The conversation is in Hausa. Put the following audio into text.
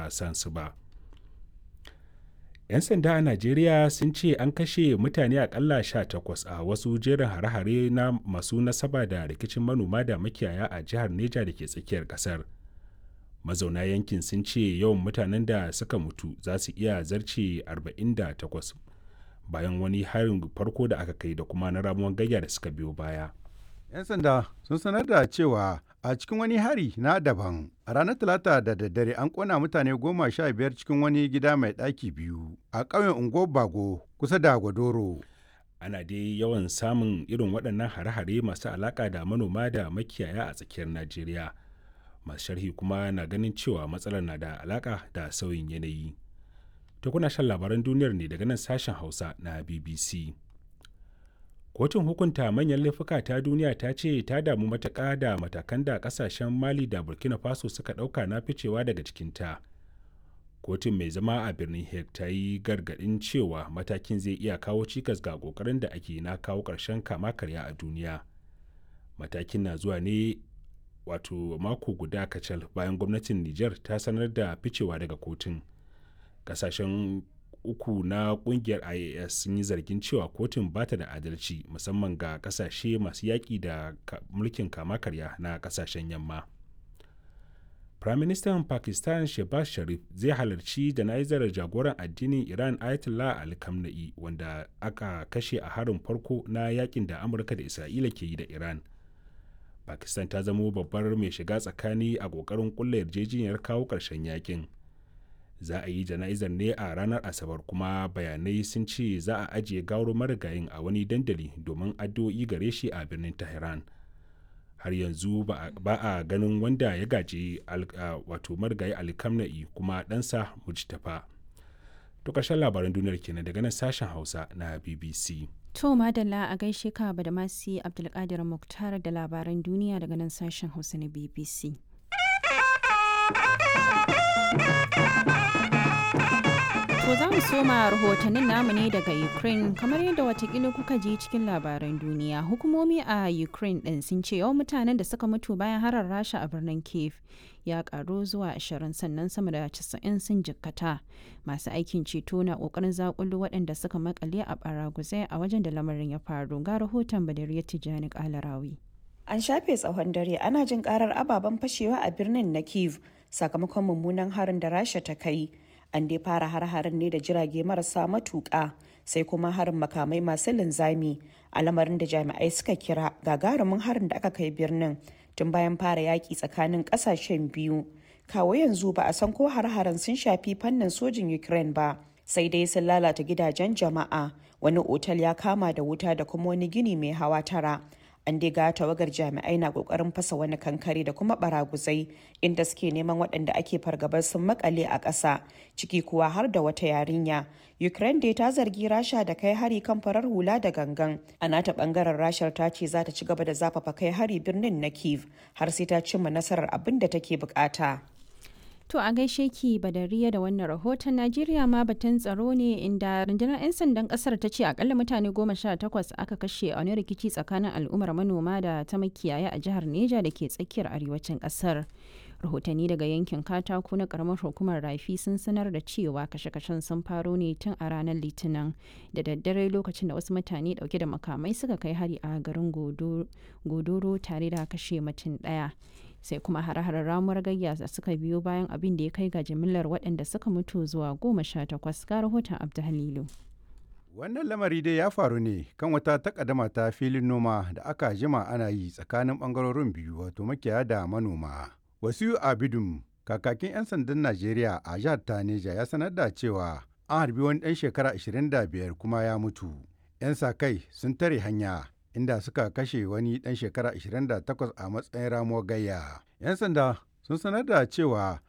a san su ba 'yan sanda a najeriya sun ce an kashe mutane akalla 18 a wasu jerin hare-hare na masu nasaba da rikicin manoma da makiyaya a jihar neja da ke tsakiyar kasar mazauna yankin sun ce yawan mutanen da suka mutu za su iya zarce 48 bayan wani harin farko da aka kai da kuma na ramuwan gayya da suka biyo baya 'yan sanda sun sanar da cewa a cikin wani hari na daban a ranar talata da daddare an kona mutane goma sha biyar cikin wani gida mai ɗaki biyu a ƙauyen ungo bago kusa da gwadoro ana dai yawan samun irin waɗannan hare-hare masu alaƙa da manoma da makiyaya a tsakiyar najeriya masu sharhi kuma na ganin cewa matsalar na da alaƙa da sauyin yanayi ta kuna shan labaran duniyar ne daga nan sashen hausa na bbc kotun hukunta manyan laifuka ta duniya ta ce ta damu matuƙa da matakan da ƙasashen mali da burkina faso suka ɗauka na ficewa daga cikinta kotun mai zama a birnin hague ta yi gargaɗin cewa matakin zai iya kawo cikas ga ƙoƙarin da ake na kawo ƙarshen kama karya a duniya matakin na zuwa ne wato mako guda kacal bayan gwamnatin niger ta sanar da ficewa daga kotun ƙasashen uku na kungiyar ias sun yi zargin cewa kotun ba ta da adalci musamman ga kasashe masu yaƙi da mulkin kama karya na kasashen yamma firaministan pakistan shehbaz sharif zai halarci jana'izar jagoran addinin iran ayatollah ali khamenei wanda aka kashe a harin farko na yakin da amurka da isra'ila ke yi da iran pakistan ta zamo babbar mai shiga tsakani a ƙoƙarin ƙulla yarjejeniyar kawo ƙarshen yakin za a yi jana'izar ne a ranar asabar kuma bayanai sun ce za a ajiye gawar marigayin a wani dandali domin addu'o'i gare shi a birnin tehran har yanzu ba a ganin wanda ya gaji wato marigayi alkamna'i kuma ɗansa mujtafa to ƙarshen labaran duniyar kenan daga nan sashen hausa na bbc to madalla a gaishe ka da masu abdulkadir muktar da labaran duniya daga nan sashen hausa na bbc To za mu soma rahotannin namu ne daga Ukraine kamar yadda watakila kuka ji cikin labaran duniya. Hukumomi a Ukraine ɗin sun ce yawan mutanen da suka mutu bayan harar rasha a birnin Kiev ya karu zuwa 20 sannan sama da 90 sun jikkata. Masu aikin ceto na ƙoƙarin zakulu waɗanda suka makale a baraguzai a wajen da lamarin ya faru. Ga rahoton Badariya Tijjani Kalarawi. An shafe tsawon dare ana jin karar ababen fashewa a birnin na Kiev sakamakon mummunan harin da rasha ta kai. an dai fara har-harin ne da jirage marasa matuƙa sai kuma harin makamai masu linzami a lamarin da jami'ai suka kira gagarumin harin da aka kai birnin tun bayan fara yaƙi tsakanin ƙasashen biyu kawo yanzu ba a san ko har-harin sun shafi fannin sojin ukraine ba sai dai sun lalata gidajen jama'a wani otal ya kama da wuta da kuma wani gini mai hawa tara an dai ga tawagar jami'ai na kokarin fasa wani kankare da kuma baraguzai inda suke neman waɗanda ake fargabar sun makale a ƙasa ciki kuwa har da wata yarinya ukraine dai ta zargi rasha da kai hari kan farar hula da gangan a nata bangaren rashar ta ce za ta ci gaba da zafafa kai hari birnin na kiev har sai ta cimma nasarar abin da take bukata To a gaishe ki badariya da wannan rahoton Najeriya ma batun tsaro ne inda rundunar 'yan sandan kasar ta ce akalla mutane goma sha takwas aka kashe a wani rikici tsakanin al'ummar manoma da ta makiyaya a jihar Neja da ke tsakiyar arewacin kasar. Rahotanni daga yankin katako na karamar hukumar rafi sun sanar da cewa kashe-kashen sun faro ne tun a ranar litinin da daddare lokacin da wasu mutane dauke da makamai suka kai hari a garin godoro tare da kashe mutum daya. sai kuma hare-haren ramuwar gayya da suka biyo bayan abin da ya kai ga jimillar waɗanda suka mutu zuwa goma sha takwas ga rahoton abdulhalilu wannan lamari dai ya faru ne kan wata takaddama ta filin noma da aka jima ana yi tsakanin bangarorin biyu wato makiyaya da manoma wasu abidum kakakin 'yan sandan najeriya a jihar taneja ya sanar da cewa an harbi wani ɗan shekara 25 kuma ya mutu 'yan sa kai sun tare hanya inda suka kashe wani ɗan shekara 28 a matsayin ramuwar gayya. 'Yan sanda sun sanar da cewa